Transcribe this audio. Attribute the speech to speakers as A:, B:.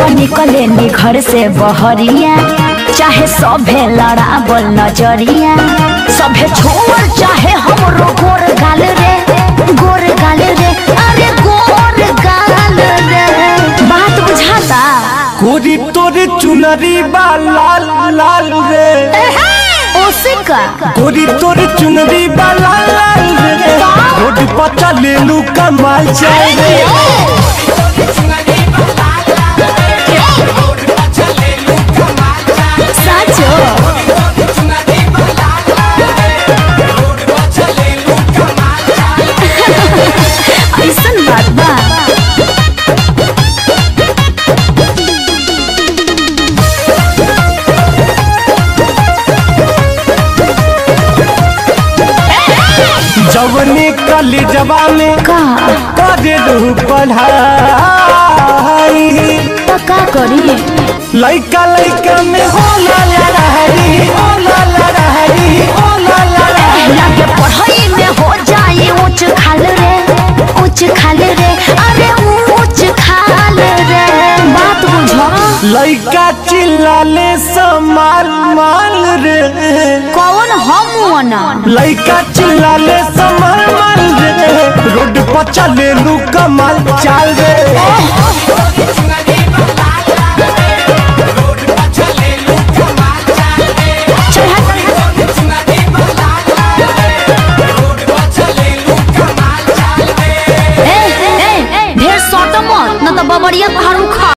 A: निकले नी घर से बहरिया चाहे सभे लड़ावल नजरिया सभे छोड़ चाहे हमरो गोर गाल रे गोर गाल रे अरे गोर गाल रे बात बुझाता
B: कोरी तोरे चुनरी बा लाल लाल रे
A: ओसे का
B: कोरी तोरे चुनरी बा लाल लाल रे रोड पर चले लू कमाल जाए रे
A: साचो ऐसन बात बा
B: जवने कली जवा में
A: का
B: करे लू पढ़ाई
A: तो का करी
B: लइका लइका में होला लड़ाई होला लड़ाई होला लड़ाई
A: लगे पढ़ाई में हो जाए ऊंच खाल रे ऊंच खाल रे अरे ऊंच खाल रे बात बुझो
B: लइका चिल्लाले समाल माल रे
A: कौन हम ना
B: लइका चिल्लाले समाल माल रे रोड पर चले लू कमाल चाल रे
A: ढेर सट मत न तो बबरिया पहाड़ उखा